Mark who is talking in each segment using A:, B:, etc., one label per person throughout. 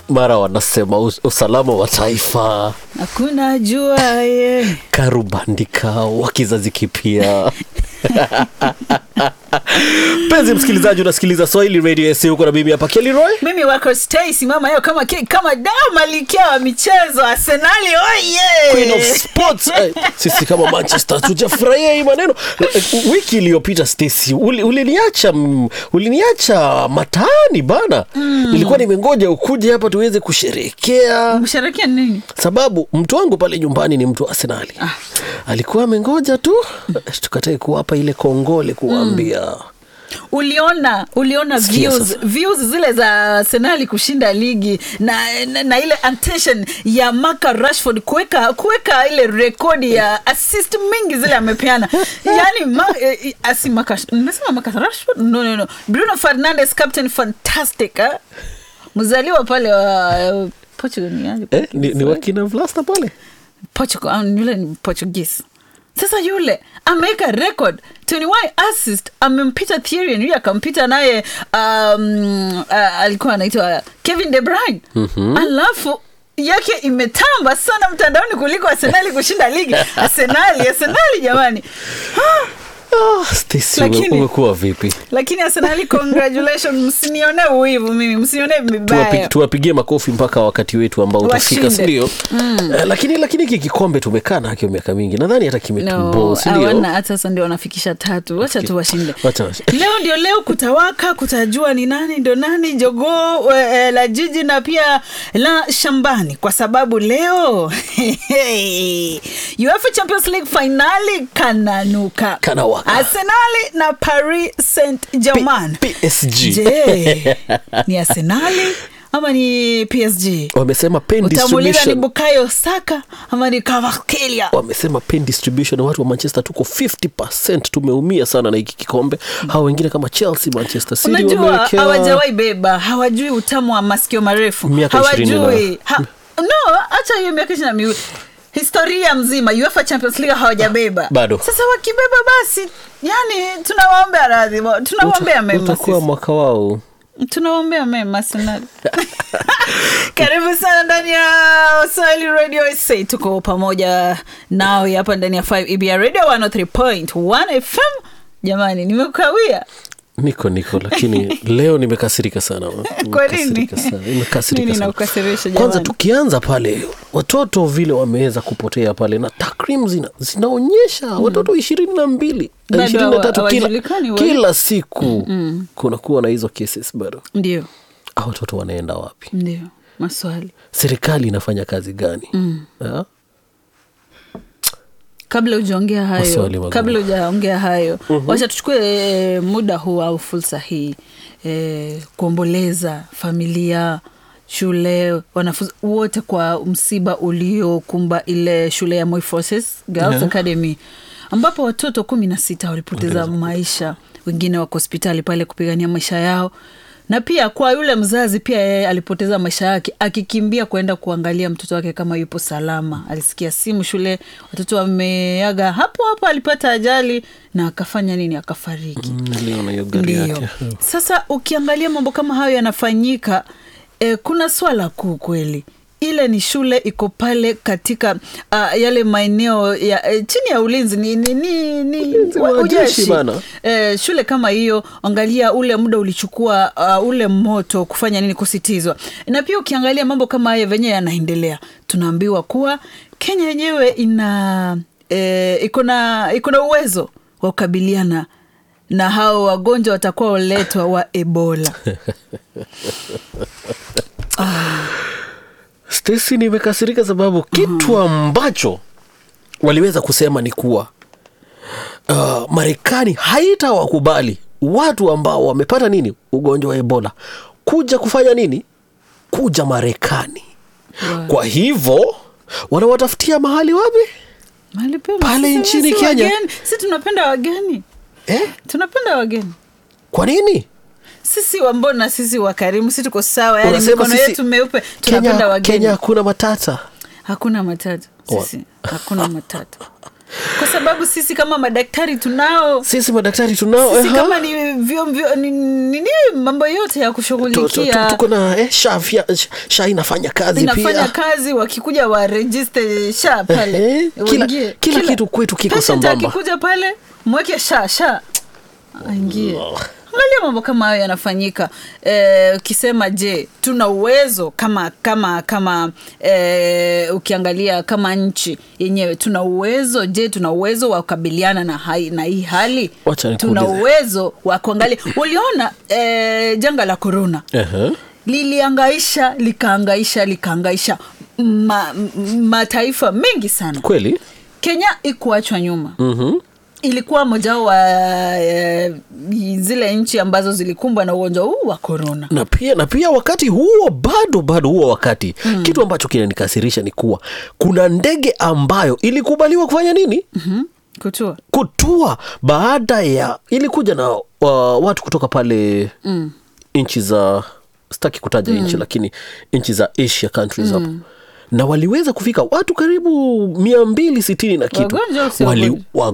A: mara wanasema us- usalama wa taifa
B: hakuna juaye
A: karubandika wa kizazi kipya mpenzi msikilizaji unasikiliza swahili radio sa huko na mimi hapa keliroy
B: mimi wako Stacy mama yao kama ki- kama dao malikia wa michezo Arsenali
A: Queen of
B: oye
A: sports eh, sisi kama manchester tujafurahia hii maneno Eh, wiki iliyopita stacy uli- uliniacha mm, uliniacha mataani bana nilikuwa nimengoja ukuje hapa tuweze kusherekea
B: msherekea nini
A: sababu mtu wangu pale nyumbani ni mtu wa arsenali alikuwa amengoja tu tukatae kuwapa ile kongole kuwaambia
B: uliona uliona
A: Sikia
B: views,
A: sasa.
B: views zile za Arsenali kushinda ligi na, na, na ile attention ya Marcus Rashford kuweka kuweka ile rekodi ya assist mingi zile amepeana yani ma, eh, asi Marcus nimesema Marcus Rashford no no no Bruno Fernandes captain fantastic eh? mzaliwa pale wa eh, Portugal ni aje?
A: eh, ni, ni wakina vlasta pale
B: Portugal, ah, yule ni Portuguese. Sasa yule ameweka record 21 assist, amempita Thierry Henry akampita naye um, uh, alikuwa anaitwa Kevin De Bruyne mm-hmm. alafu yake imetamba sana mtandaoni kuliko Arsenali kushinda ligi. Arsenali, Arsenali jamani. Ah,
A: ah, Stacy, ume-
B: Lakini-
A: umekuwa vipi
B: lakini Arsenali congratulations, msinione uivu mimi, msinione
A: Tuwapi-
B: vibaya.
A: tuwapigie makofi mpaka wakati wetu ambao utafika
B: Washinde.
A: sindio mm. uh, lakini lakini hiki kikombe tumekaa nakyo miaka mingi nadhani hata kimetubo
B: No,
A: sindio
B: hawana hata sasa ndio wanafikisha tatu wacha tu washinde
A: Wacha washinde.
B: leo ndio leo kutawaka kutajua ni nani ndio nani jogoo e, la jiji na pia la shambani kwa sababu leo UEFA Champions League finali kananuka
A: Kanawaka.
B: Arsenali na Paris Saint Germain
A: P- PSG.
B: je ni Arsenali ama ni PSG
A: wamesema pen
B: utamuliza ni
A: distribution
B: Bukayo Saka ama ni Kvaratskhelia
A: wamesema pen distribution watu wa manchester tuko 50 tumeumia sana na hiki kikombe hawa wengine kama chelsea manchester city
B: unajua
A: wamewekewa
B: hawajawahi beba hawajui utamu wa masikio marefu
A: Miaka ishirini
B: hawajui ha, no hacha hiyo miaka ishiri na miwili historia mzima UEFA Champions League hawajabeba
A: Bado.
B: sasa wakibeba basi yani tunawaombea radhi tunawaombea mema
A: utakuwa
B: sisi.
A: mwaka wao
B: tunawaombea mema Arsenal. karibu sana ndani ya Swahili Radio SA tuko pamoja nawe hapa ndani ya 5 EBR Radio 103.1 FM jamani nimekawia
A: niko niko lakini leo nimekasirika sana
B: Kwa nini?
A: Nimekasirika sana, nimekasirika
B: Nini
A: sana.
B: inakukasirisha
A: kwanza
B: jamani?
A: tukianza pale watoto vile wameweza kupotea pale na takrimu zina, zinaonyesha watoto ishirini na mbili
B: Bado
A: ishirini na tatu
B: hawa-
A: kila,
B: hawajulikani wali-
A: kila siku kunakuwa na hizo cases bado
B: ndio
A: a watoto wanaenda wapi
B: ndio maswali
A: serikali inafanya kazi gani Ha?
B: kabla hujaongea hayo
A: Maswali magumu.
B: kabla hujaongea hayo wacha tuchukue e, muda huu au fursa hii e, kuomboleza familia shule wanafunzi wote kwa msiba uliokumba ile shule ya Moi Forces Girls
A: Yeah.
B: Academy ambapo watoto kumi na sita walipoteza maisha wengine wako hospitali pale kupigania maisha yao na pia kwa yule mzazi pia yeye alipoteza maisha yake akikimbia kwenda kuangalia mtoto wake kama yupo salama alisikia simu shule watoto wameaga hapo hapo alipata ajali na akafanya nini akafariki
A: Mm, niliona hiyo gari
B: ndio
A: yake
B: sasa ukiangalia mambo kama hayo yanafanyika eh, kuna swala kuu kweli ile ni shule iko pale katika uh, yale maeneo ya eh, chini ya ulinzi ni, ni, ni, ni
A: Ulinzi wa
B: wa- ujeshi.
A: jeshi bana.
B: eh, shule kama hiyo angalia ule muda ulichukua uh, ule moto kufanya nini kusitizwa na pia ukiangalia mambo kama haya venye yanaendelea tunaambiwa kuwa kenya yenyewe ina eh, iko na iko na uwezo wa kukabiliana na hao wagonjwa watakuwa waletwa wa ebola
A: Stacy nimekasirika sababu kitu ambacho waliweza kusema ni kuwa uh, Marekani haitawakubali watu ambao wamepata nini ugonjwa wa Ebola kuja kufanya nini, kuja Marekani.
B: Wow.
A: Kwa hivyo wanawatafutia mahali wapi?
B: Mahali pema.
A: Pale
B: Sisi-
A: nchini
B: sisi
A: Kenya.
B: wageni. si tunapenda wageni
A: Eh?
B: tunapenda wageni
A: Kwa nini?
B: sisi wambona sisi wakarimu si tuko sawa yani
A: Unasema
B: mikono
A: sisi-
B: yetu meupe tunapenda
A: Kenya,
B: wageni
A: Kenya hakuna matata.
B: hakuna matata
A: Wa-
B: sisi hakuna matata kwa sababu sisi kama madaktari tunao
A: sisi madaktari tunao
B: sisi
A: aha.
B: kama ni vyo, vyo, ni, ni, ni mambo yote ya
A: Tu- tu- tu-
B: kushughulikia
A: tuko na eh, sha, fya, sha, sha inafanya kazi
B: inafanya
A: pia
B: kazi wakikuja warejiste sha pale
A: Ehe, kila-
B: Uingie.
A: kila kitu kwetu kiko
B: patient
A: sambamba.
B: akikuja pale mweke sha sha aingie angalia mambo kama hayo yanafanyika Eh, ukisema je tuna uwezo kama kama kama eh, ukiangalia kama nchi yenyewe tuna uwezo je tuna uwezo wa kukabiliana na, hai, na hii hali
A: Wacha
B: tuna
A: nikuulize.
B: uwezo wa kuangalia uliona eh, janga la korona
A: Aha.
B: liliangaisha likaangaisha likaangaisha ma, m- mataifa mengi sana
A: kweli
B: kenya ikuachwa nyuma
A: Mhm.
B: ilikuwa mojao wa e, zile nchi ambazo zilikumbwa na ugonjwa huu wa korona
A: na pia na pia wakati huo bado bado huo wakati mm. kitu ambacho kinanikasirisha ni kuwa kuna ndege ambayo ilikubaliwa kufanya nini
B: mm-hmm. kutua
A: kutua baada ya ilikuja na uh, watu kutoka pale mm. nchi za sitaki kutaja mm. nchi lakini nchi za asia countries hapo na waliweza kufika watu karibu mia mbili sitini na kitu
B: Wagonjwa au si
A: wali,
B: wagonjwa?
A: wa,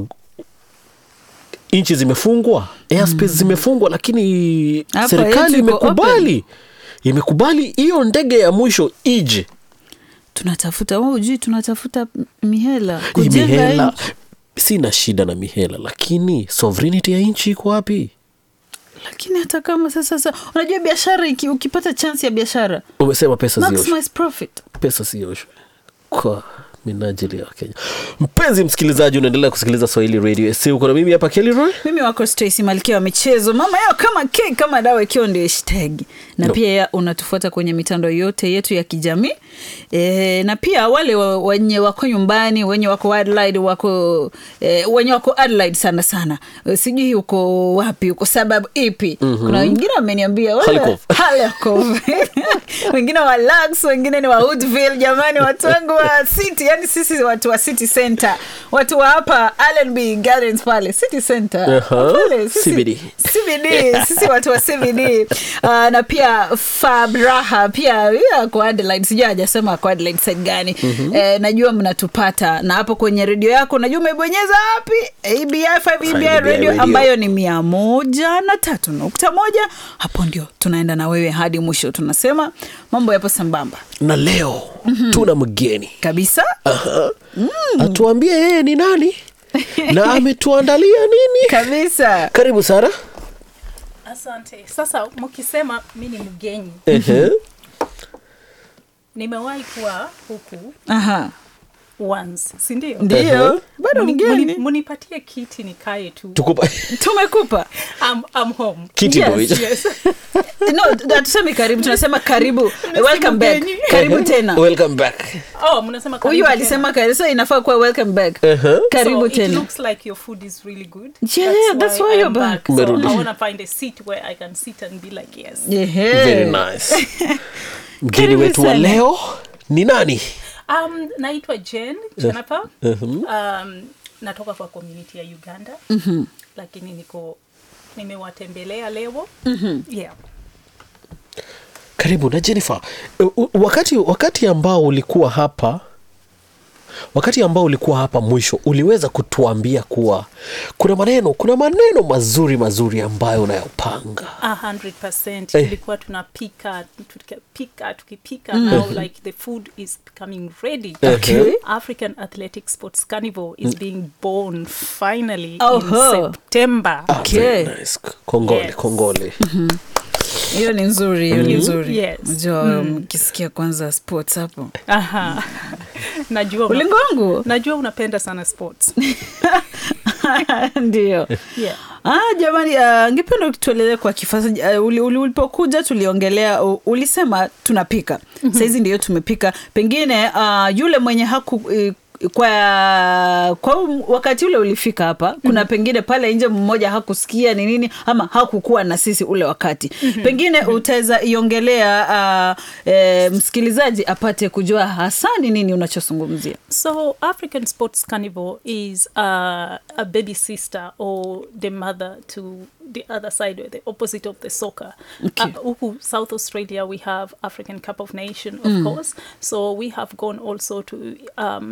A: nchi zimefungwa airspace zimefungwa lakini
B: Hapa
A: serikali
B: yetu iko
A: imekubali imekubali hiyo ndege ya mwisho ije
B: tunatafuta wewe hujui tunatafuta mihela
A: Hii
B: kujenga
A: mihela
B: nchi.
A: sina shida na mihela lakini sovereignty ya nchi iko wapi
B: lakini hata kama sasa sasa unajua biashara iki- ukipata chance ya biashara
A: umesema pesa zioshwe
B: maximize profit
A: pesa sioshwe kwa minajili ya wakenya mpenzi msikilizaji unaendelea kusikiliza swahili radio s uko na mimi hapa kelroy
B: mimi wako Stacy malkia wa michezo mama yao kama ke kama dawa ikiwa ndio hashtag na
A: No.
B: pia ya- unatufuata kwenye mitandao yote yetu ya kijamii e, na pia wale wa- wenye wako nyumbani wenye wako Adelaide wako e, wenye wako Adelaide sana sana e, sijui uko wapi uko sababu ipi mm-hmm. kuna wengine wameniambia wewe-
A: Harikov.
B: Harikov. wengine wa Lux wengine ni wa Woodville jamani watu wangu wa city yani sisi watu wa city center watu wa hapa Allenby Gardens pale city center
A: Aha,
B: pale sisi,
A: CBD.
B: CBD sisi watu wa CBD uh, na pia Fabraha pia ya kwa Adelaide sijui hajasema kwa Adelaide side gani mm-hmm. eh, najua mnatupata na hapo kwenye redio yako najua umebonyeza wapi ABI 5 ABI
A: ABI
B: radio
A: radio.
B: ambayo ni mia moja na tatu nukta moja hapo ndio tunaenda na wewe hadi mwisho tunasema mambo yapo sambamba
A: na leo mm-hmm. tuna mgeni
B: kabisa
A: Aha. atuambie yeye ni nani na ametuandalia nini
B: kabisa
A: karibu sara
C: asante sasa mkisema mi ni mgenyi
A: Ehe.
C: nimewahi kuwa huku
B: aha
C: once sindio
B: ndio
A: Ehe.
B: bado
C: Muni-
B: mgeni
C: muni- munipatie kiti nikae tu
A: tukupa
B: tumekupa
C: I'm, I'm home
A: kiti
B: Yes,
A: ndo hicho.
C: yes.
B: no hatusemi karibu tunasema karibu welcome back
C: mgeni.
B: karibu tena
A: welcome back
C: oh mnasema karibu
B: huyu
C: tena.
B: alisema karibu so inafaa kuwa welcome back
A: Ehe.
B: karibu
C: so It
B: tena
C: looks like your food is really good.
B: Yeah, that's why
C: I'm
B: you're back.
C: So
A: Umerudi.
C: I want to find a seat where I can sit and be like, yes.
B: Yehe.
A: very nice mgeni
B: Karibu
A: wetu wa
B: sana.
A: leo ni nani
C: Um, naitwa Jen Jennifer. Um, natoka kwa community ya Uganda. Lakini niko nimewatembelea leo. Yeah.
A: karibu na jennifer u- u- wakati wakati ambao ulikuwa hapa wakati ambao ulikuwa hapa mwisho uliweza kutuambia kuwa kuna maneno kuna maneno mazuri mazuri ambayo unayopanga
C: A hundred percent
A: Eh.
C: tulikuwa tunapika tukipika tukipika now like the food is becoming ready
A: Okay.
C: african athletic sports carnival is being born finally
B: Oho.
C: in september
A: Ah,
B: Okay.
A: very nice. kongole
C: Yes.
A: kongole
B: hiyo ni nzuri hiyo ni nzuri
C: Yes.
B: najua mkisikia kwanza sports hapo
C: Aha. najua una-
B: ulingo wangu
C: najua unapenda sana sports
B: ndio
C: yeah.
B: Ah, jamani uh, ngependa tueleze kwa kifasa uh, uli, uli, ulipokuja tuliongelea uh, ulisema tunapika mm-hmm. sahizi ndio tumepika pengine uh, yule mwenye haku uh, kwa kwa um- wakati ule ulifika hapa kuna mm-hmm. pengine pale nje mmoja hakusikia ni nini ama hakukuwa na sisi ule wakati mm-hmm. pengine mm-hmm. utaweza iongelea uh, e, msikilizaji apate kujua hasa ni nini unachozungumzia
C: So African Sports Carnival is uh, a baby sister or the mother to the other side or the opposite of the soccer.
B: Okay.
C: Uh, huku South Australia we have African Cup of Nation of course. So we have gone also to um, look at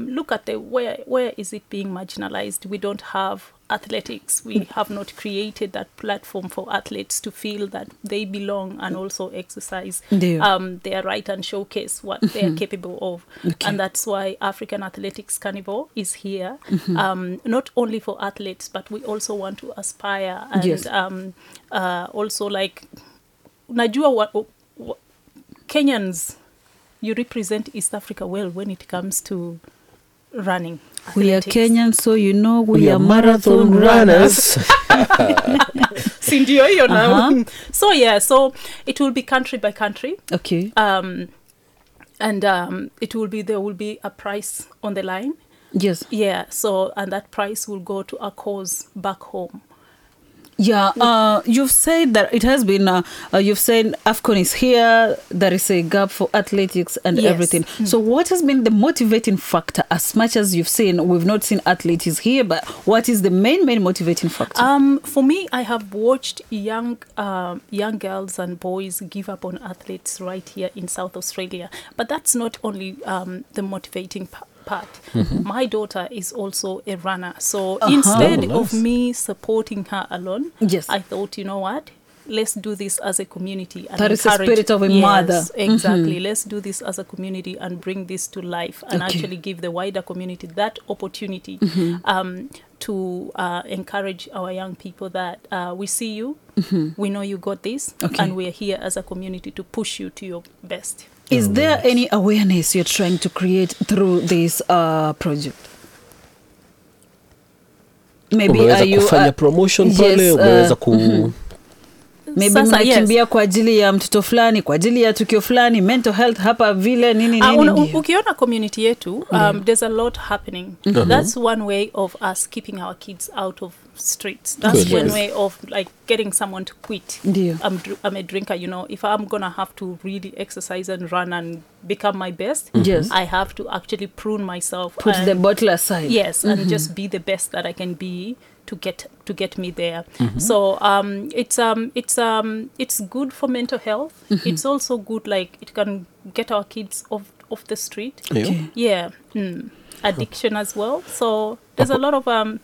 C: at the where where is it being marginalized we don't have athletics we have not created that platform for athletes to feel that they belong and also exercise
B: Ndio.
C: um, their right and showcase what they are capable of
B: Okay.
C: and that's why african athletics carnival is here um, not only for athletes but we also want to aspire and
B: Yes.
C: um, uh, also like najua wa, wa, kenyans you represent east africa well when it comes to running
B: we are
C: athletics.
B: kenyan so you know we,
A: We
B: are
A: are
B: marathon,
A: marathon
B: runners,
A: runners.
C: si ndio hiyo now
B: Uh-huh.
C: so yeah so it will be country by country
B: okay
C: um, and um, it will be there will be a price on the line
B: yes
C: yeah so and that price will go to a cause back home
B: Yeah, uh, you've said that it has been, uh, uh, you've said AFCON is here, there is a gap for athletics and
C: Yes.
B: everything. So, what has been the motivating factor? As much as you've seen, we've not seen athletes here, but what is the main, main motivating factor?
C: Um, for me, I have watched young um, young girls and boys give up on athletes right here in South Australia. But that's not only um, the motivating pa- part. My daughter is also a runner, so instead
A: Oh,
C: of
A: nice.
C: me supporting her alone,
B: Yes.
C: I thought, you know what? Let's do this as a community. And
B: That is the
C: encourage-
B: spirit of a
C: Yes,
B: mother.
C: Exactly. Let's do this as a community and bring this to life and
B: Okay.
C: actually give the wider community that opportunity um, to uh, encourage our young people that uh, we see you, we know you got this,
B: Okay.
C: and we are here as a community to push you to your best.
B: is there any awareness you're trying to create through this uh, project? Maybe
A: umeweza
B: are you,
A: kufanya
B: uh,
A: promotion
B: yes,
A: pale
B: uh,
A: umeweza ku
B: maybe
C: Sasa, yes.
B: mnakimbia kwa ajili ya mtoto fulani kwa ajili ya tukio fulani mental health hapa vile nini
C: Ah,
B: nini
C: una-
B: ndio.
C: ukiona community yetu um, there's a lot happening that's one way of us keeping our kids out of streets that's
A: Kweli.
C: one way of like getting someone to quit
B: Ndio.
C: I'm, dr- I'm a drinker you know if i'm gonna have to really exercise and run and become my best
B: Yes.
C: i have to actually prune myself
B: put
C: and-
B: the bottle aside
C: yes and just be the best that i can be to get to get me there so um it's um it's um it's good for mental health it's also good like it can get our kids off off the street
A: Ndio.
B: Okay.
C: yeah mm. addiction as well so there's a lot of um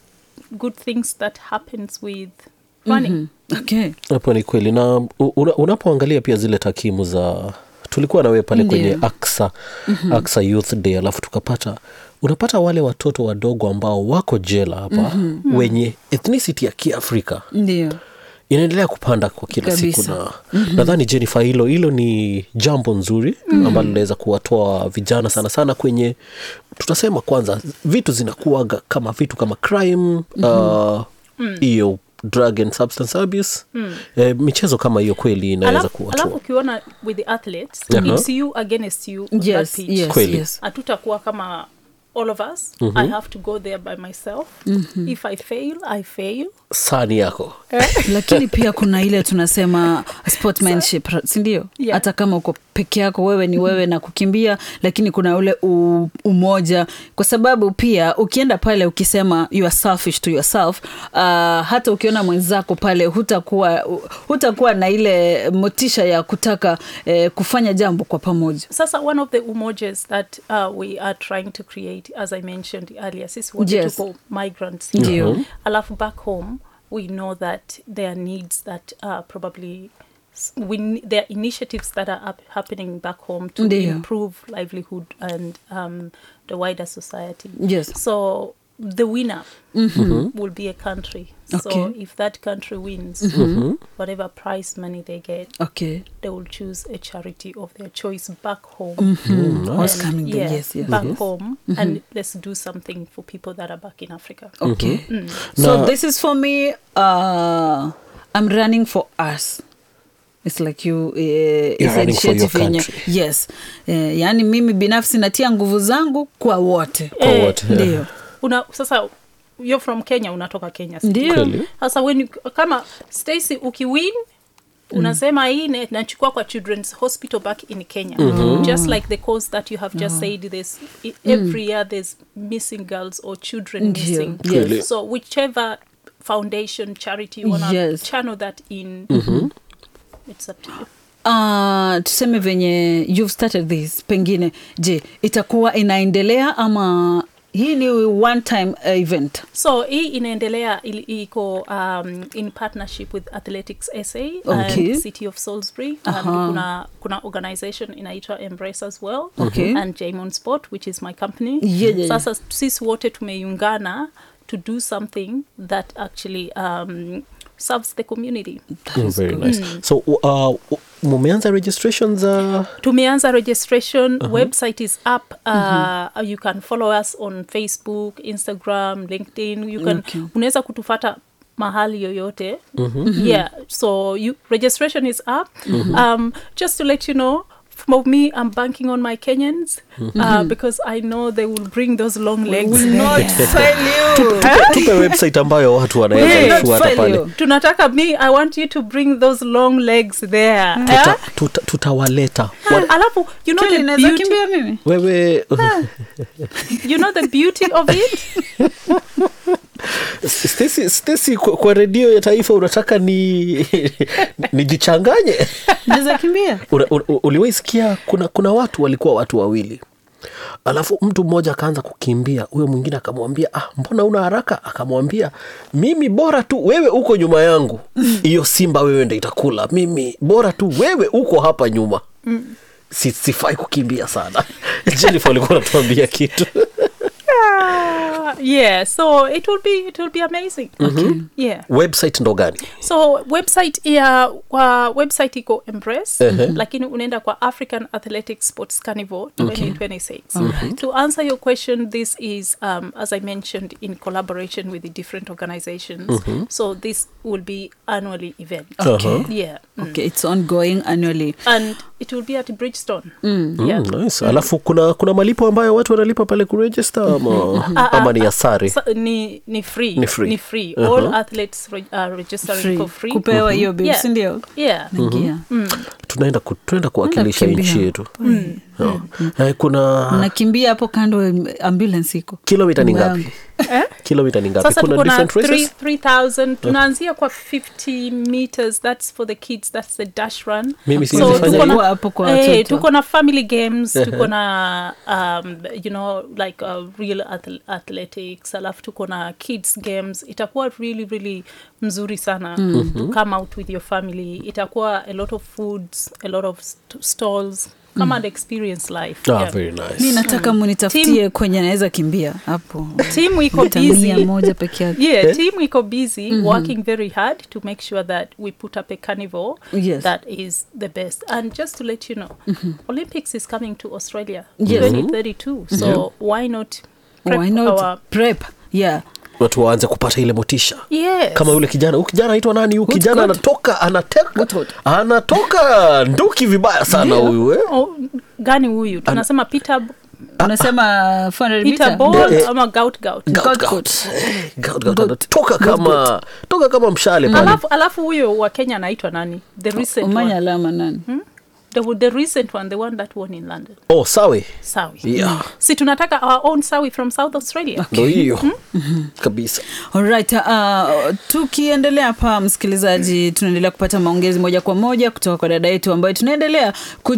C: good things that happens with running
B: okay
A: hapo ni kweli na u- una, unapoangalia pia zile takimu za tulikuwa nawe pale
B: Ndio.
A: kwenye aksa aksa youth day alafu tukapata unapata wale watoto wadogo ambao wako jela hapa wenye ethnicity ya kiafrika
B: ndio
A: inaendelea kupanda kwa kila
B: Kabisa.
A: siku na nadhani jennifer hilo hilo ni jambo nzuri ambalo linaweza kuwatoa vijana sana sana kwenye tutasema kwanza vitu zinakuaga kama vitu kama crime uh, hiyo drug and substance abuse eh, michezo kama hiyo kweli inaweza
C: alafu, alafu
A: kuwatoa
C: ukiona with the athletes
A: Aha.
C: it's you against you on that
B: yes
C: pitch.
B: yes
A: Kweli.
B: yes
C: hatutakuwa kama all of us i have to go there by myself if i fail i fail
A: sani yako
B: lakini pia kuna ile tunasema sportsmanship sindio
C: Yeah.
B: hata kama uko peke yako wewe ni wewe na kukimbia lakini kuna ule u, umoja kwa sababu pia ukienda pale ukisema you are selfish to yourself uh, hata ukiona mwenzako pale hutakuwa hutakuwa na ile motisha ya kutaka eh, kufanya jambo kwa pamoja
C: sasa one of the umojas that uh, we are trying to create as i mentioned earlier sisi wote
B: Yes.
C: tuko migrants
B: Ndio.
C: here. alafu back home we know that there are needs that uh, probably s- we, ne- there are initiatives that are up, happening back home to
B: Ndio.
C: improve livelihood and um, the wider society
B: Yes.
C: so the winner will be a country so
B: Okay.
C: if that country wins whatever prize money they get
B: okay
C: they will choose a charity of their choice back home
B: What's
C: And,
B: coming there?
C: yeah,
B: yes yes
C: back home and let's do something for people that are back in africa
B: okay so
A: Na-
B: this is for me uh, i'm running for us It's like you uh, it's
A: running for your
B: initiative yenye-
A: country.
B: yes uh, yaani mimi binafsi natia nguvu zangu kwa wote
A: Kwa
C: Eh,
A: wote, yeah.
B: ndio
C: una sasa you're from kenya unatoka kenya si
B: ndio
A: Kweli.
C: sasa when you, kama stacy ukiwin unasema hii ne- nachukua kwa children's hospital back in kenya just like the cause that you have just said this i- every year there's missing girls or children
B: Ndio,
C: missing
B: yes.
A: Kweli.
C: so whichever foundation charity you want to
B: Yes.
C: channel that in it's up to you
B: uh, tuseme venye you've started this pengine je itakuwa inaendelea ama hii ni one time uh, event
C: so hii inaendelea ili- iko um, in partnership with athletics sa
B: Okay.
C: and city of salisbury and
B: Aha.
C: kuna, kuna organization inaitwa embrace as well
B: Okay.
C: and jamon sport which is my company
B: Yeah, yeah, yeah.
C: sasa sisi wote tumeiungana to do something that actually um, serves the community
A: Mm, very nice so uh, mumeanza registrations uh,
C: tumeanza registration website is up uh, you can follow us on facebook instagram linkedin you can
B: Okay.
C: unaweza kutufata mahali yoyote yeah so you, registration is up um, just to let you know for me i'm banking on my kenyans uh, because i know they will bring those long legs
B: Will not fail you.
A: tupe website ambayo watu
B: Will
A: wanaweza
B: not
A: kufuata
B: fail
A: pale
B: you.
C: tunataka me i want you to bring those long legs there
A: Tuta-
C: Eh?
A: tuta- tutawaleta
C: Al- alafu you know
B: Kelly,
C: the
B: naweza
C: beauty
B: kimbia mimi
A: wewe
C: you know the beauty of it
A: Stacy, Stacy kwa, kwa redio ya taifa unataka ni nijichanganye
B: naweza kimbia
A: Una- una- uliwahi sikia kuna, kuna watu walikuwa watu wawili alafu mtu mmoja akaanza kukimbia huyo mwingine akamwambia ah, mbona una haraka akamwambia mimi bora tu wewe uko nyuma yangu hiyo simba wewe ndo itakula mimi bora tu wewe uko hapa nyuma si, sifai kukimbia sana jennifer ulikuwa unatuambia kitu
C: Ah, yeah so it will be it will be amazing yeah
A: website ndo gani
C: so website ya kwa website iko embrace lakini unaenda kwa african athletics sports carnival 2026 to answer your question this is um, as i mentioned in collaboration with the different organizations so this will be annually event
B: Okay.
C: yeah mm.
B: okay it's ongoing annually
C: and it will be at bridgestone yeah
A: Mm, nice. alafu kuna kuna malipo ambayo watu wanalipa pale kuregister ama, ama ni asari
C: Sa- ni, ni free
A: Ni free.
C: ni free
A: Uh-huh.
C: all athletes re, uh, registering
B: free.
C: for free
B: kupewa hiyo bill
C: Yeah.
B: sindio
C: yeah
B: Naingia.
A: tunaenda ku, tunaenda kuwakilisha
B: kukimbia.
A: nchi yetu No. Eh, kuna
B: nakimbia hapo kando ambulance iko
A: kilomita ni
B: Nyumba
A: ngapi kilomita ni ngapi
C: sasa
A: kuna
C: tuko na
A: different races
C: 3000 tunaanzia kwa 50 meters that's for the kids that's the dash run
A: Mimi
C: So
A: siwezi fanya
C: tuko na-
B: hivyo. Hapo kwa
C: eh,
B: watoto.
C: tuko na family games tuko na um, you know like uh, real athl athletics alafu tuko na kids games itakuwa really really mzuri sana to come out with your family itakuwa a lot of foods a lot of st stalls come and experience life
A: ah,
C: yeah.
A: very
B: mi
A: nice
B: nataka munitafutie kwenye naweza kimbia hapo
C: team iko
B: Mita mia
C: busy
B: moja peke yake
C: yeah team iko busy working very hard to make sure that we put up a carnival
B: Yes.
C: that is the best and just to let you know olympics is coming to australia
B: Yes.
C: 2032 so why not prep
B: why not
C: our
B: prep yeah
A: watu waanze kupata ile motisha
C: yes
A: kama yule kijana huyu kijana anaitwa nani huyu
B: Good,
A: kijana
B: good.
A: anatoka anateka
B: Good, good.
A: anatoka nduki vibaya sana huyu eh?
C: oh, gani huyu tunasema peter
B: unasema 400
C: peter
B: meter?
C: ball
A: Eh, eh.
C: ama gout gout
A: Gout,
B: Gout,
A: gout.
B: gout.
A: Eh, gout, gout. anatoka kama toka kama mshale pale
C: alafu alafu huyo wa kenya anaitwa nani the recent
B: umanya
C: one
B: alama nani
C: the, the recent one the one that won in london
A: oh sawe
C: sawi
A: Yeah.
C: si tunataka our own sawi from south australia
A: ndo hiyo kabisa
B: Alright, uh, tukiendelea hapa msikilizaji, tunaendelea kupata maongezi moja kwa moja kutoka kwa dada yetu ambayo tunaendelea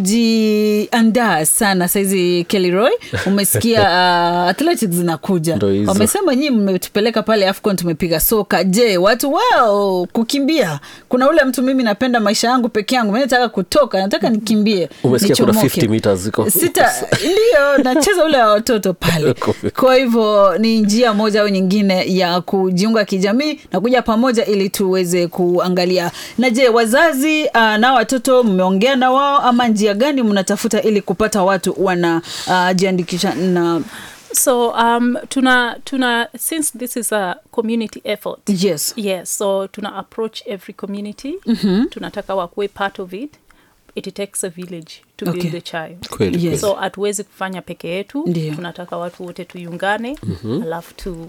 B: kujiandaa sana saizi. Kelly Roy, umesikia uh, athletics zinakuja,
A: Ndo hizo.
B: wamesema nyii mmetupeleka pale AFCON tumepiga soka. Je, watu wao kukimbia? Kuna ule mtu mimi napenda maisha yangu peke yangu, mimi nataka kutoka, nataka nikimbie,
A: umesikia kuna
B: nichomoke.
A: 50 meters ziko
B: sita ndio nacheza ule wa watoto pale kwa hivyo ni njia moja au nyingine ya kujiunga kijamii na kuja pamoja ili tuweze kuangalia na je wazazi uh, na watoto mmeongea na wao ama njia gani mnatafuta ili kupata watu wanajiandikisha uh, na
C: so um, tuna tuna since this is a community effort
B: yes
C: yes so tuna approach every community tunataka wakuwe part of it it takes a village to
B: Okay.
C: build a child
A: kweli
B: Yes.
C: so hatuwezi kufanya peke yetu
B: Ndio.
C: tunataka watu wote tuungane alafu tu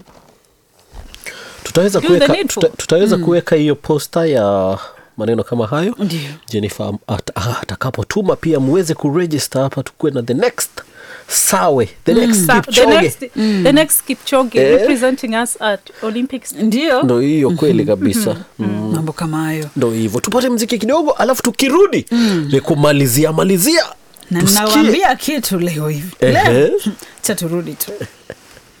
A: tutaweza
C: Do the
A: kuweka
C: needful.
A: tuta, tutaweza kuweka hiyo posta ya maneno kama hayo
B: Ndio.
A: jennifer at- ah, atakapotuma pia muweze kuregister hapa tukuwe na the next sawe the next
C: Sa- the
A: Kipchoge.
C: next, the next Kipchoge
A: Eh.
C: representing us at Olympics.
B: ndio
A: ndo hiyo kweli kabisa mm.
B: mambo kama hayo
A: ndo hivyo tupate mziki kidogo alafu tukirudi ni kumalizia malizia
B: na
A: Tusikie.
B: nawambia kitu leo hivi
A: Ehe.
B: leo cha turudi tu